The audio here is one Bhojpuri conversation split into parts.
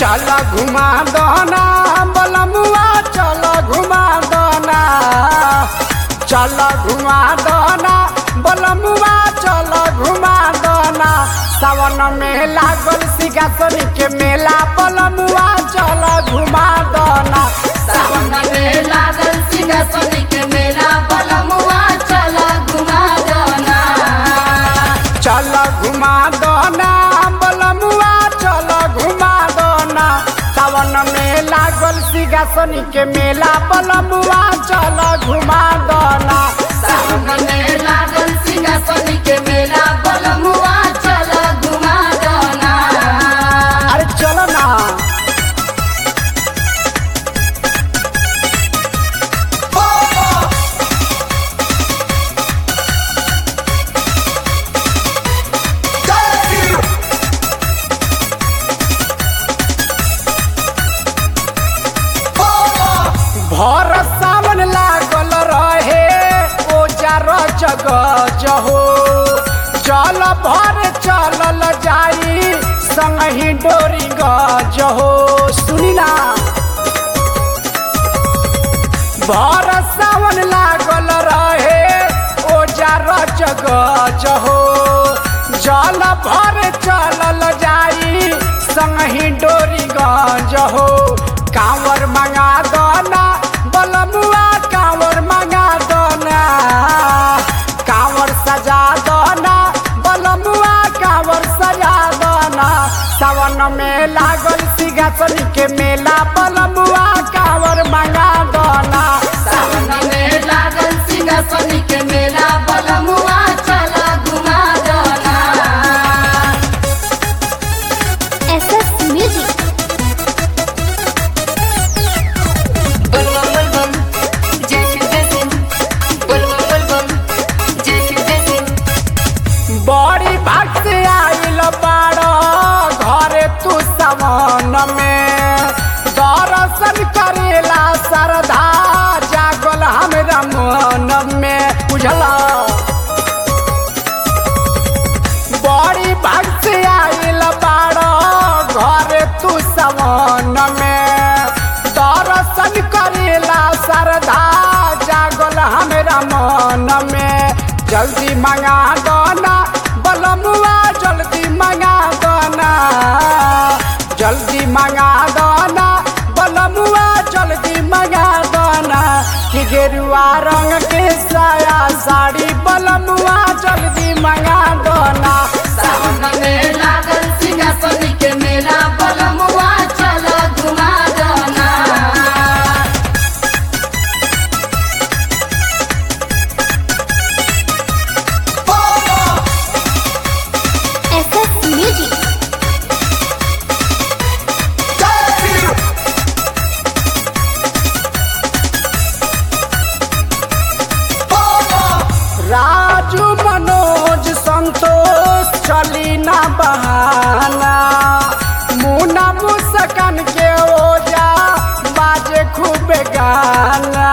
चल घुमा दना बलमुआ चल घुमा दना चल घुमा दना बलमुआ चल घुमा दना सावन में लागल सिंहासन के मेला बलमुआ चल घुमा दना सावन में लागल सिंहासन के मेला बलमुआ चल घुमा दना चल घुमा दना बलमुआ चल घुमा दना सावन में लागल सिंहासन के मेला बलमुआ चल घुमा दना सावन में लागल सिंहासन के मेला बलमुआ चल घुमा दना अरे चलो ना भर सावन लागल रहे ओजार जग जहो जल भर चलल जाई संगही डोरी गजहो सुनी ना भर सावन लागल रहे ओजार जग जहो जल भर चलल जाई संगही डोरी गजहो कांवर मंगा दना बलमुआ कांवर मंगा दना कांवर सजा दना बलमुआ कांवर सजा दना सावन में लागल सिंहासन के मेला बलमुआ कांवर मंगा दना सावन में लागल सिंहासन के मेला बलमुआ चल घुमा दना SS Music. बलबम बलबम जय शिव जय सिंह बलबम बलबम जय शिव जय सिंह बड़ी भाग से आइल बाड़ घरे तू सवन में दर्शन करेला श्रद्धा जागल हमरा मन में बुझला बड़ी भाग से आइल बाड़ घरे तू सवन में दर्शन करेला श्रद्धा जागल हमरा मन में जल्दी मंगा दना बलमुआ जल्दी मंगा दना जल्दी मंगा दना बलमुआ जल्दी मंगा दना कि गेरुआ रंग के साया साड़ी बलमुआ जल्दी मंगा दना सावन में लागल सिंहासन के मेला बलमुआ चल घुमा दना SS Music. राजू मनोज संतोष चली ना बहाना मुना मुस्कान के ओजा बाजे खूब गाना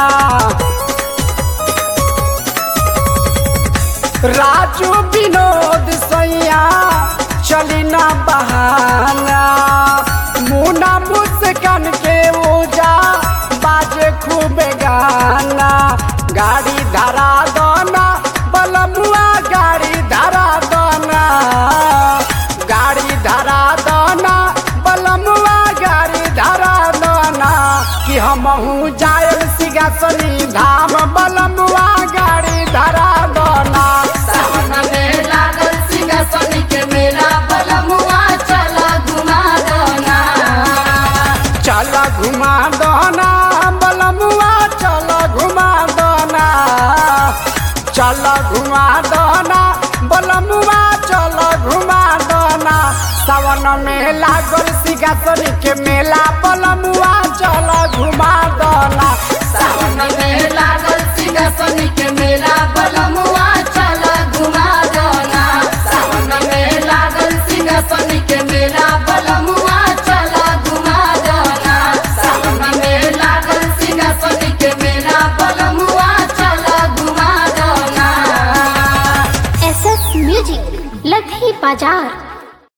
राजू विनोद सैया चली ना बहाना मुना मुस्कान के ओजा बाजे खूब गाना गाड़ी धरा दना बलमुआ गाड़ी धरा दना गाड़ी धरा दना बलमुआ गाड़ी धरा दना कि हमहू जायल सिंहासनी धाम बलमुआ गाड़ी धरा दना सावन में लागल सिंहासन के मेला बलमुआ चल घुमा दना चल घुमा दना बलमुआ चल घुमा दना चल घुमा दना बलमुआ चल घुमा दना सावन में लागल सिंहासन के मेला बलमुआ चल घुमा दना सावन में लागल सिंहासन के मेला बलमुआ चल घुमा दना सावन में लागल सिंहासन के मेला बलमुआ चल घुमा दना सावन में लागल सिंहासन के मेला बलमुआ चल घुमा दना SS Music. लधी बाजार